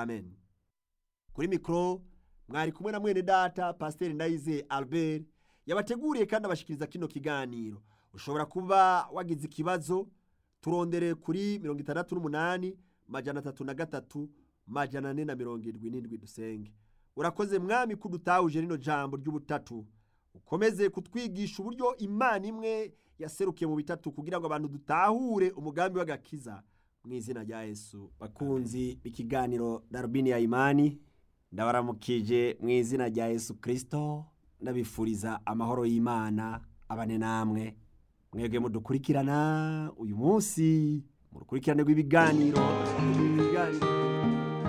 amen kuri mikoro mwari kumwe na mwene data pasiteri ndayize albert yabateguriye kandi abashikiriza kino kiganiro ushobora kuba wagize ikibazo turondere kuri mirongo itandatu n'umunani majana atatu na gatatu majana ane na mirongo irindwi n'indwi dusenge urakoze mwami ko udutahuje rino jambo ry'ubutatu ukomeze kutwigisha uburyo imana imwe yaserukiye mu bitatu kugira ngo abantu dutahure umugambi w'agakiza mu izina rya yesu bakunzi b'ikiganiro darubini ya imani ndabaramukije mu izina rya yesu kirisito ndabifuriza amahoro y'imana abane namwe mwebwe mudukurikirana uyu munsi mu rukurikirane rw'ibiganiro ibiganiro